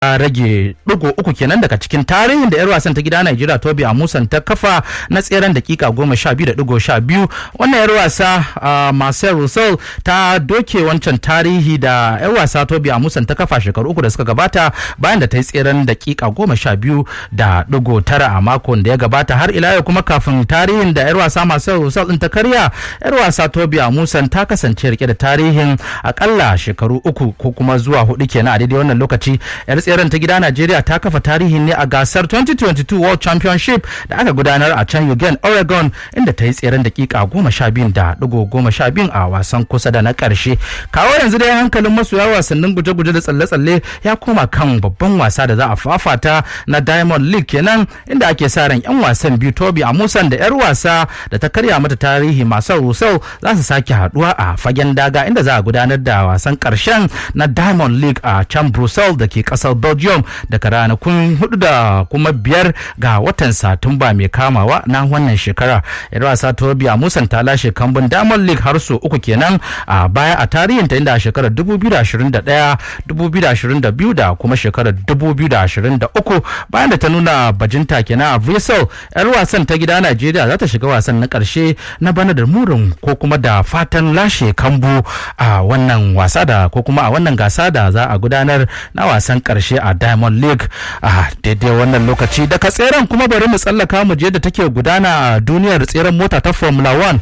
rage digo uku kenan daga cikin tarihin da 'yar wasan ta gida Najeriya Tobi Amusan ta kafa na tseren dakika goma sha biyu da digo sha biyu wannan 'yar wasa Marcel Russell ta doke wancan tarihi da 'yar wasa Tobi Amusan ta kafa shekaru uku da suka gabata bayan da ta yi tseren dakika goma sha biyu da digo tara a makon da ya gabata har ila yau kuma kafin tarihin da 'yar wasa Marcel Russell din ta karya 'yar wasa Tobi Amusan ta kasance rike da tarihin akalla shekaru uku ko kuma zuwa hudu kenan a daidai wannan lokaci 'yar tseren ta gida Najeriya ta kafa tarihin ne a gasar 2022 World Championship da aka gudanar a can Eugene, Oregon inda ta yi tseren dakika goma sha biyun da digo goma sha biyun a wasan kusa da na ƙarshe. Kawo yanzu dai hankalin masoya wasannin guje-guje da tsalle-tsalle ya koma kan babban wasa da za a fafata na Diamond League kenan inda ake sa ran 'yan wasan biyu Tobi Amusan da 'yar wasa da ta karya mata tarihi masu Rusau za su sake haduwa a fagen daga inda za a gudanar da wasan ƙarshen na Diamond League a can Brussels da ke ƙasar Belgium daga ranakun hudu da kuma biyar ga watan satumba mai kamawa na wannan shekara yar wasa tobiya musan ta lashe kambun diamond league har so uku kenan a baya a tarihinta inda a shekarar 2021 2022 da kuma shekarar 2023 bayan da ta nuna bajinta kenan a vessel yar wasan ta gida najeriya za ta shiga wasan na karshe na bana da murin ko kuma da fatan lashe kambu a wannan wasa da ko kuma a wannan gasa da za a gudanar na wasan karshe a diamond league a daidai wannan lokaci daga tseren kuma bari mu tsallaka mu je da take gudana a duniyar tseren mota ta formula 1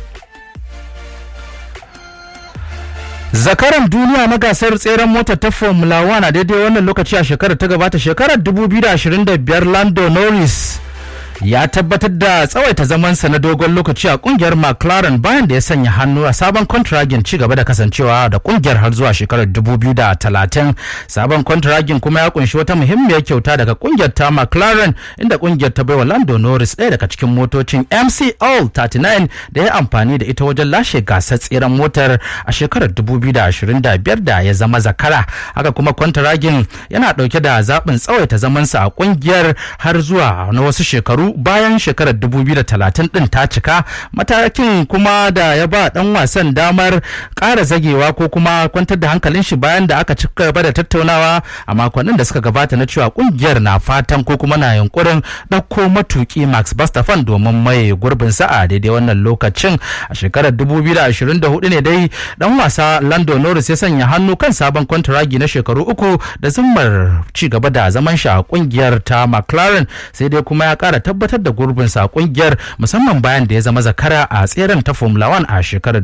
zakaran duniya na gasar tseren mota ta formula 1 a daidai wannan lokaci a shekarar ta gabata shekarar 2025 lando norris ya tabbatar da tsawaita zamansa na dogon lokaci a kungiyar McLaren bayan da ya sanya hannu a sabon kontragin ci gaba da kasancewa da kungiyar har zuwa shekarar 2030 sabon kontragin kuma ya kunshi wata muhimmiyar kyauta daga kungiyar ta McLaren inda kungiyar ta baiwa Lando Norris ɗaya daga cikin motocin MC All 39 da ya amfani da ita wajen lashe gasar tseren motar a shekarar 2025 da ya zama zakara haka kuma kontragin yana ɗauke da zaɓin tsawaita zamansa a kungiyar har zuwa na wasu shekaru bayan shekarar 2030 din ta cika matakin kuma da ya ba dan wasan damar ƙara zagewa ko kuma kwantar da hankalin shi bayan da aka cika gaba da tattaunawa a makonnin da suka gabata na cewa kungiyar na fatan ko kuma na yunkurin ɗauko matuki Max Verstappen domin mai gurbin sa a daidai wannan lokacin a shekarar 2024 ne dai dan wasa Lando Norris ya sanya hannu kan sabon kwantaragi na shekaru uku da zimmar ci gaba da zaman shi a kungiyar ta McLaren sai dai kuma ya ƙara tabbatar da gurbinsa a kungiyar musamman bayan da ya zama zakara a tseren ta Formula 1 a shekarar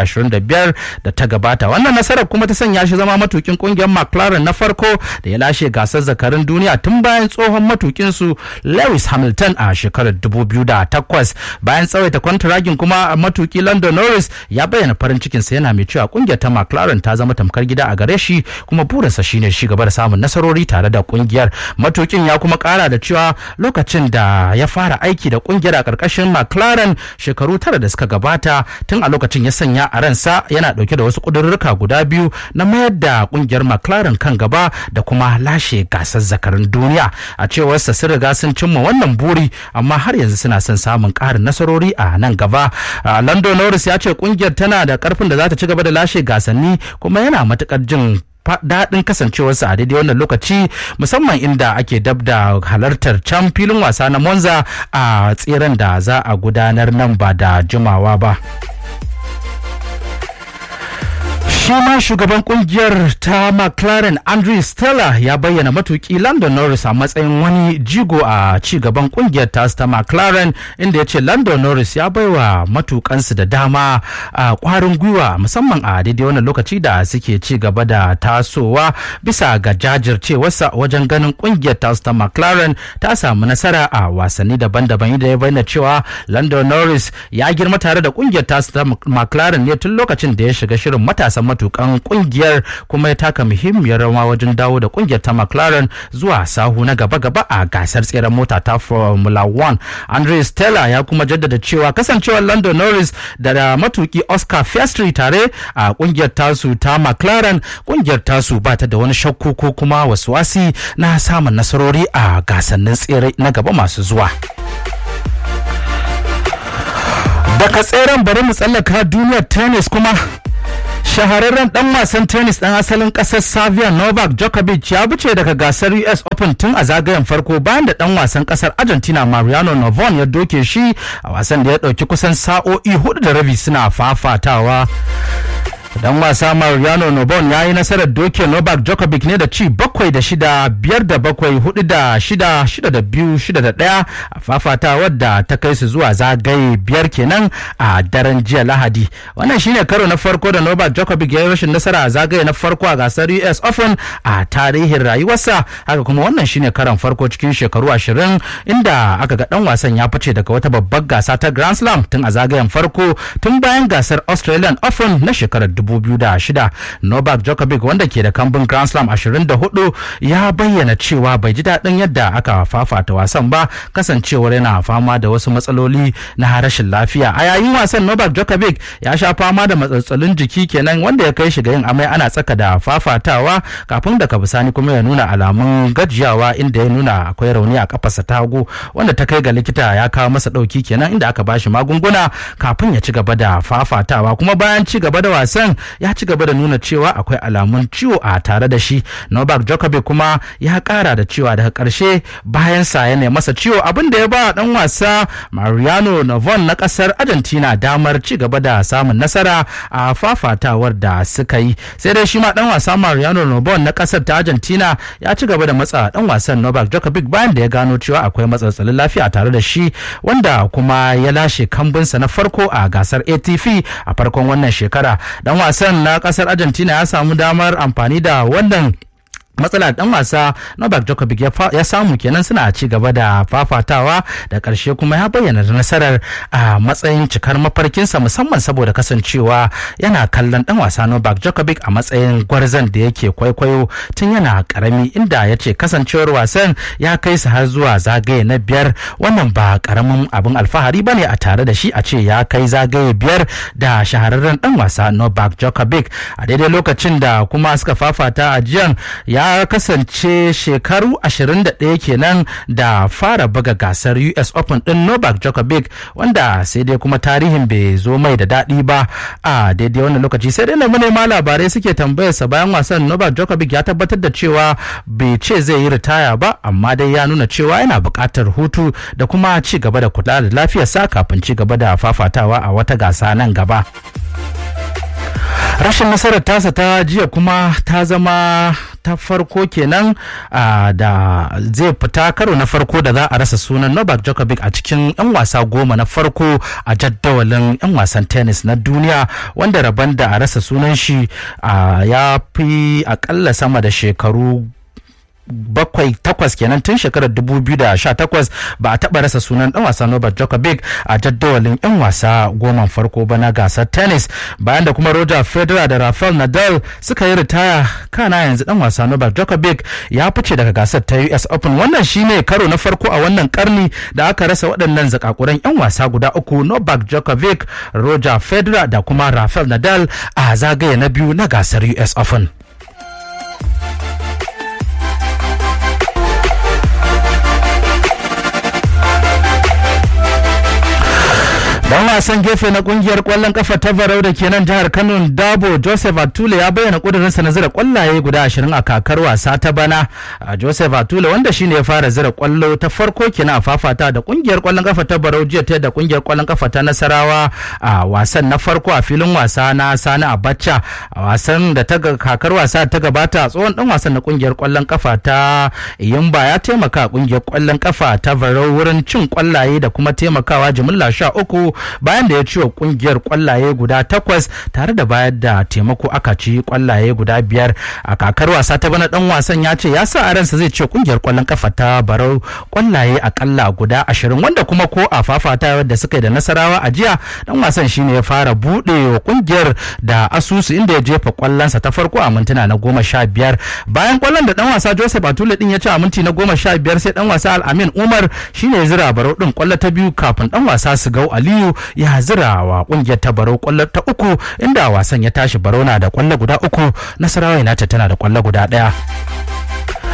2025 da ta gabata. Wannan nasarar kuma ta sanya shi zama matukin kungiyar McLaren na farko da ya lashe gasar zakarin duniya tun bayan tsohon matukin su Lewis Hamilton a shekarar 2008. Bayan tsawaita kwantaragin kuma matuki Lando Norris ya bayyana farin cikinsa yana mai cewa kungiyar ta McLaren ta zama tamkar gida a gare shi kuma burinsa shine shi gaba da samun nasarori tare da kungiyar. Matukin ya kuma kara da cewa lokacin da ya fara aiki da kungiyar a karkashin McLaren shekaru tara da suka gabata tun a lokacin ya sanya a ransa yana dauke da wasu kudurruka guda biyu na mayar da kungiyar McLaren kan gaba da kuma lashe gasar zakarin duniya a cewarsa sun riga sun cimma wannan buri amma har yanzu suna son samun ƙarin nasarori a nan gaba Lando Norris ya ce kungiyar tana da karfin da za ta ci gaba da lashe gasanni kuma yana matukar jin daɗin kasancewarsa a daidai wannan lokaci musamman inda ake dab da halartar can filin wasa na monza a tseren da za a gudanar nan ba da jimawa ba. shi ma shugaban kungiyar ta McLaren Andrew Stella ya bayyana matuki London Norris a matsayin wani jigo a ci gaban kungiyar ta ta McLaren inda ya ce London Norris ya baiwa matukansu da dama a kwarin gwiwa musamman a daidai wannan lokaci da suke ci gaba da tasowa bisa ga jajircewarsa wajen ganin kungiyar ta ta McLaren ta samu nasara a wasanni daban-daban inda ya bayyana cewa London Norris ya girma tare da kungiyar ta ta McLaren ne tun lokacin da ya shiga shirin matasan matukan kungiyar kuma ya taka muhimmiyar rawa wajen dawo da kungiyar ta McLaren zuwa sahu na gaba-gaba a gasar tseren mota ta Formula 1. Andre Stella ya kuma jaddada cewa kasancewar Lando Norris da matuki Oscar Piastri tare a kungiyar tasu ta McLaren kungiyar tasu ba ta da wani shakku ko kuma wasuwasi na samun nasarori a gasannin tsere na gaba masu zuwa. daga tseren bari mu tsallaka duniyar tennis kuma shahararren dan wasan tennis dan asalin kasar Serbia Novak Djokovic ya bice daga gasar US Open tun a zagayen farko bayan da dan wasan kasar Argentina Mariano Navon ya doke shi a wasan da ya dauki kusan sa'o'i hudu da rabi suna fafatawa. dan wasa Mariano Nobon ya yi nasarar doke Novak Djokovic ne da ci bakwai da shida biyar da bakwai hudu da shida shida da biyu shida da ɗaya a fafata wadda ta kai su zuwa zagaye biyar kenan a daren jiya Lahadi wannan shine karo na farko da Novak Djokovic ya yi rashin nasara a zagaye na farko a gasar US Open a tarihin rayuwarsa haka kuma wannan shine karon farko cikin shekaru ashirin inda aka ga dan wasan ya fice daga wata babbar gasa ta Grand Slam tun a zagayen farko tun bayan gasar Australian Open na shekarar 2006 Novak Djokovic wanda ke da kambun Grand Slam 24 ya bayyana cewa bai ji daɗin yadda aka fafata wasan ba kasancewar yana fama da wasu matsaloli na rashin lafiya a yayin wasan Novak Djokovic ya sha fama da matsatsalun jiki kenan wanda ya kai shi ga yin amai ana tsaka da fafatawa kafin daga bisani kuma ya nuna alamun gajiyawa inda ya nuna akwai rauni a kafarsa ta hagu wanda ta kai ga likita ya kawo masa ɗauki kenan inda aka bashi magunguna kafin ya ci gaba da fafatawa kuma bayan ci gaba da wasan ya ci gaba da nuna cewa akwai alamun ciwo a tare da shi Novak Djokovic kuma ya kara da cewa daga karshe bayan sa ya masa ciwo abin da ya ba dan wasa Mariano Navon na kasar Argentina damar ci gaba da samun nasara a fafatawar da suka yi sai dai shi ma dan wasa Mariano Navon na kasar ta Argentina ya ci gaba da matsa dan wasan Novak Djokovic bayan da ya gano cewa akwai matsatsalin lafiya tare da shi wanda kuma ya lashe kambinsa na farko a gasar ATP a farkon wannan shekara dan wasan na kasar argentina ya samu damar amfani da wannan matsala dan wasa Novak Djokovic ya samu kenan suna ci gaba da fafatawa da ƙarshe kuma ya bayyana nasarar a matsayin cikar mafarkinsa musamman saboda kasancewa yana kallon dan wasa Novak Djokovic a matsayin gwarzon da yake kwaikwayo tun yana karami inda ya ce kasancewar wasan ya kai su har zuwa zagaye na biyar wannan ba karamin abin alfahari bane a tare da shi a ce ya kai zagaye biyar da shahararren dan wasa Novak Djokovic a daidai lokacin da kuma suka fafata a jiyan ya ya kasance shekaru 21 kenan da fara buga gasar US Open din Novak Djokovic wanda sai dai kuma tarihin bai zo mai da daɗi ba a daidai wannan lokaci sai dai na manema labarai suke tambayarsa bayan wasan Novak Djokovic ya tabbatar da cewa bai ce zai yi ritaya ba amma dai ya nuna cewa yana buƙatar hutu da kuma ci gaba da kula da lafiyarsa kafin ci gaba da fafatawa a wata gasa nan gaba. rashin nasarar tasa ta jiya kuma ta zama ta farko kenan da zai fita karo na farko da za a rasa sunan Novak Djokovic a cikin 'yan wasa goma na farko a jaddawalin 'yan wasan tennis na duniya wanda rabon da a rasa sunan shi ya fi akalla sama da shekaru bakwai takwas kenan tun shekarar 2018 ba a taɓa rasa sunan ɗan wasa Novak Djokovic a jaddawalin 'yan wasa goma farko ba na gasar tennis bayan da kuma Roger Federer da Rafael Nadal suka yi ritaya kana yanzu ɗan wasa Novak Djokovic ya fice daga gasar ta US Open wannan shine karo na farko a wannan karni da aka rasa waɗannan zakakuran 'yan wasa guda uku Novak Djokovic Roger Federer da kuma Rafael Nadal a zagaye na biyu na gasar US Open. dan wasan gefe na kungiyar kwallon kafa ta barau da ke nan jihar kano dabo joseph atule ya bayyana kudurinsa na zira kwallaye guda ashirin a kakar wasa ta bana joseph atule wanda shine ya fara zira kwallo ta farko kenan a fafata da kungiyar kwallon kafa ta barau jiya ta da kungiyar kwallon kafa ta nasarawa a wasan na farko a filin wasa na sani abacha a wasan da ta kakar wasa ta gabata tsohon dan wasan na kungiyar kwallon kafa ta yimba ya taimaka kungiyar kwallon kafa ta barau wurin cin kwallaye da kuma taimakawa jimilla sha uku bayan da ya ciwo kungiyar kwallaye guda takwas tare da bayar da taimako aka ci kwallaye guda biyar a kakar wasa ta bana dan wasan ya ce ya sa a ransa zai ce kungiyar kwallon kafa ta barau kwallaye akalla guda ashirin wanda kuma ko a fafata da suka yi da nasarawa a jiya dan wasan shine ya fara buɗe wa kungiyar da asusu inda ya jefa kwallonsa ta farko a mintuna na goma sha biyar bayan kwallon da dan wasa joseph atule din ya ci a minti na goma sha biyar sai dan wasa al'amin umar shine ya zira barau din kwallo ta biyu kafin dan wasa su gau aliyu ya zira wa kungiyar ta barau kwallo ta uku inda wasan ya tashi barau na da kwallo guda uku nasarawa united tana da kwallo guda daya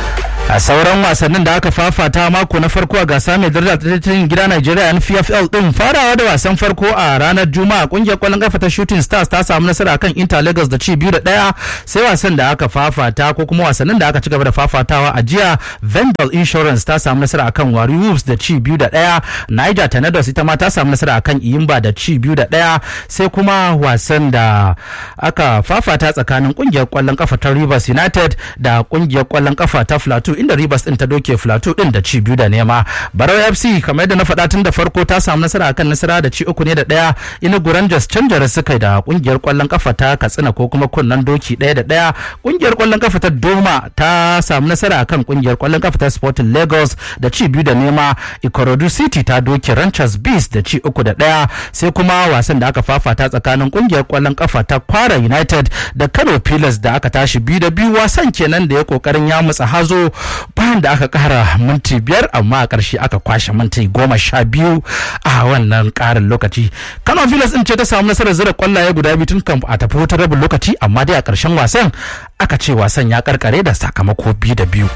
a sauran wasannin da aka fafata mako na farko a gasa mai daraja tattalin gida Najeriya NPFL din farawa da wasan farko a ranar Juma'a kungiyar kwallon kafa ta Shooting Stars ta samu nasara kan Inter Lagos da ci biyu da ɗaya sai wasan da aka fafata ko kuma wasannin da aka ci gaba da fafatawa a jiya Vendel Insurance ta samu nasara akan Wari Wolves da ci biyu da ɗaya Niger Tornadoes ita ma ta samu nasara akan Iyimba da ci biyu da ɗaya sai kuma wasan da aka fafata tsakanin kungiyar kwallon kafa ta Rivers United da kungiyar kwallon kafa ta Plateau inda Rivers din ta doke Plateau din da ci biyu da nema. Barau FC kamar yadda na faɗa tun da farko ta samu nasara akan nasara da ci uku ne da ɗaya ina Rangers canjar suka da kungiyar kwallon kafa ta Katsina ko kuma kunnen doki ɗaya da ɗaya. Kungiyar kwallon kafa ta Doma ta samu nasara akan kungiyar kwallon kafa ta Sporting Lagos da ci biyu da nema. Ikorodu City ta doke Ranchers Beast da ci uku da ɗaya sai kuma wasan da aka fafata tsakanin kungiyar kwallon kafa ta Kwara United da Kano Pillars da aka tashi biyu da biyu wasan kenan da ya kokarin ya mutsa hazo bayan da aka kara minti biyar amma a ƙarshe aka kwashe minti goma sha biyu a wannan ƙarin lokaci kano villas din ce ta samu nasarar zira kwallaye guda biyu tun kan a tafi wutar rabin lokaci amma dai a ƙarshen wasan aka ce wasan ya karkare da sakamako biyu da biyu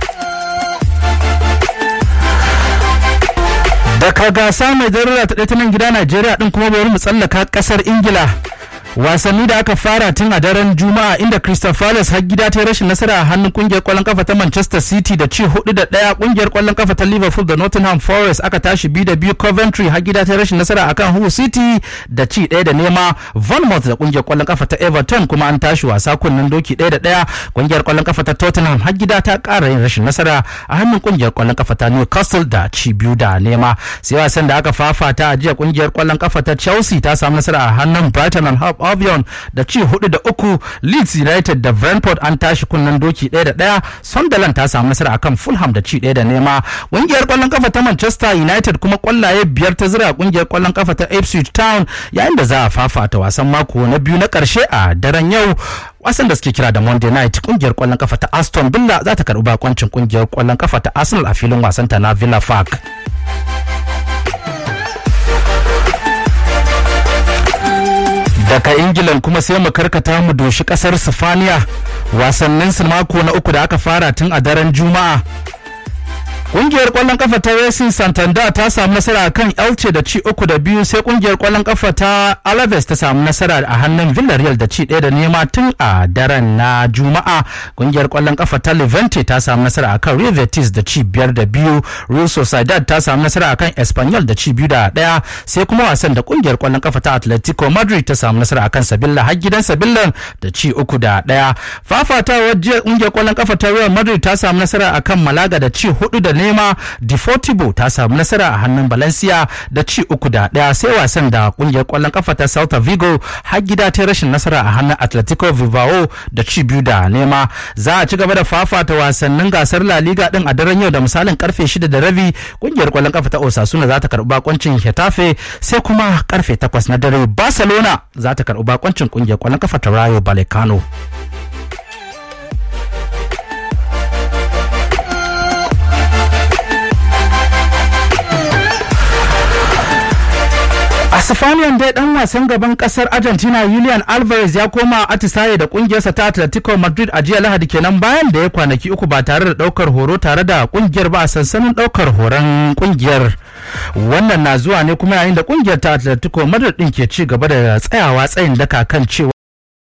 daga gasa mai zarura ta ta nan gida najeriya din kuma bari mu tsallaka ƙasar ingila wasanni da aka fara tun a daren juma'a inda crystal palace har gida ta rashin nasara a hannun kungiyar kwallon kafa ta manchester city da ci hudu da daya kungiyar kwallon kafa ta liverpool da nottingham forest aka tashi biyu da biyu coventry har gida ta rashin nasara akan hull city da ci daya da nema bournemouth da kungiyar kwallon kafa ta everton kuma an tashi wasa kunnen doki daya da daya kungiyar kwallon kafa ta tottenham har gida ta kara yin rashin nasara a hannun kungiyar kwallon kafa ta newcastle da ci biyu da nema sai wasan da aka fafata a jiya kungiyar kwallon kafa ta chelsea ta samu nasara a hannun brighton and hove Albion da ci hudu da uku Leeds United da Brentford an tashi kunnen doki ɗaya da ɗaya Sunderland ta samu nasara akan Fulham da ci ɗaya da nema ƙungiyar ƙwallon kafa ta Manchester United kuma ƙwallaye biyar ta zira ƙungiyar ƙwallon kafa ta Ipswich Town yayin da za a fafata wasan mako na biyu na ƙarshe a daren yau wasan da suke kira da Monday Night kungiyar ƙwallon kafa ta Aston Villa za ta karɓi bakoncin kungiyar ƙwallon kafa ta Arsenal a filin wasanta na Villa Park. daga ingilan kuma sai mu karkata mu doshi kasar sifaniya wasannin su mako na uku da aka fara tun a daren juma'a Kungiyar kwallon kafa ta Racing Santander ta samu nasara kan Elche da ci uku da biyu sai kungiyar kwallon kafa ta Alaves ta samu nasara a hannun Villarreal da ci ɗaya da nema tun a daren na Juma'a. Kungiyar kwallon kafa ta Levante ta samu nasara akan Real Betis da ci biyar da biyu. Real Sociedad ta samu nasara akan Espanyol da ci biyu da ɗaya sai kuma wasan da kungiyar kwallon kafa ta Atletico Madrid ta samu nasara akan Sevilla har gidan Sevilla da ci uku da ɗaya. Fafatawar jiya kungiyar kwallon kafa ta Real Madrid ta samu nasara akan Malaga da ci hudu da nema Deportivo ta samu nasara a hannun Valencia da ci uku da ɗaya sai wasan da kungiyar kwallon kafa ta Celta Vigo har gida ta rashin nasara a hannun Atletico Bilbao da ci biyu da nema za a ci gaba da fafata wasannin gasar La Liga din a daren yau da misalin karfe shida da rabi kungiyar kwallon kafa ta Osasuna za ta karɓi bakoncin Getafe sai kuma karfe takwas na dare Barcelona za ta karɓi bakoncin kungiyar kwallon kafa ta Rayo Vallecano. a sifaniyan dai dan wasan gaban kasar argentina julian alvarez ya koma atisaye da kungiyarsa ta atletico madrid a jiya lahadi kenan bayan da ya kwanaki uku ba tare da daukar horo tare da kungiyar ba a sansanin daukar horon kungiyar wannan na zuwa ne kuma yayin da kungiyar ta atletico madrid din ke ci gaba da tsayawa tsayin daka kan cewa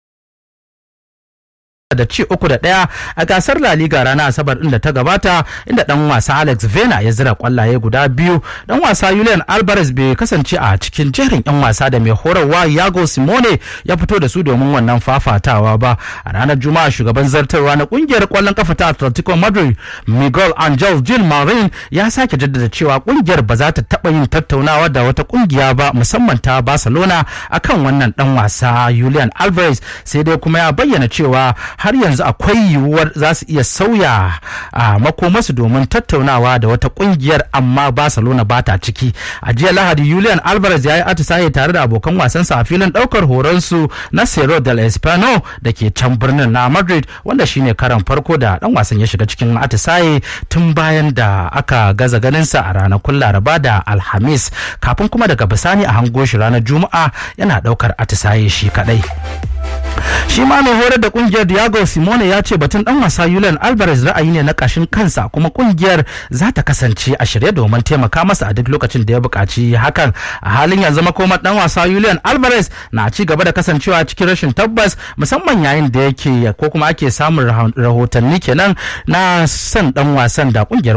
da ci uku da ɗaya a gasar La Liga ranar Asabar din da ta gabata inda dan wasa Alex Vena ya zira kwallaye guda biyu dan wasa Julian Alvarez bai kasance a cikin jerin yan wasa da mai horarwa Yago Simone ya fito da su domin wannan fafatawa ba a ranar Juma'a shugaban zartarwa na kungiyar kwallon kafa ta Atletico Madrid Miguel Angel Gil Marin ya sake jaddada cewa kungiyar ba za ta taba yin tattaunawa da wata kungiya ba musamman ta Barcelona akan wannan dan wasa Julian Alvarez sai dai kuma ya bayyana cewa har yanzu akwai yiwuwar za su iya sauya a makomasu domin tattaunawa da wata kungiyar amma barcelona ba ta ciki a jiya lahadi julian alvarez ya yi atisaye tare da abokan wasansa a filin daukar horonsu na cerro del espano da ke can birnin na madrid wanda shine karan farko da dan wasan ya shiga cikin atisaye tun bayan da aka gaza ganinsa a ranakun laraba da alhamis kafin kuma daga bisani a hango shi ranar juma'a yana daukar atisaye shi kadai shi ma mai horar da kungiyar Diego Simone ya ce batun dan wasa Julian Alvarez ra'ayi ne na kashin kansa kuma kungiyar za ta kasance a shirye domin taimaka masa a duk lokacin da ya buƙaci hakan a halin yanzu makomar dan wasa Julian Alvarez na ci gaba da kasancewa cikin rashin tabbas musamman yayin da yake ko kuma ake samun rahotanni kenan na son dan wasan da kungiyar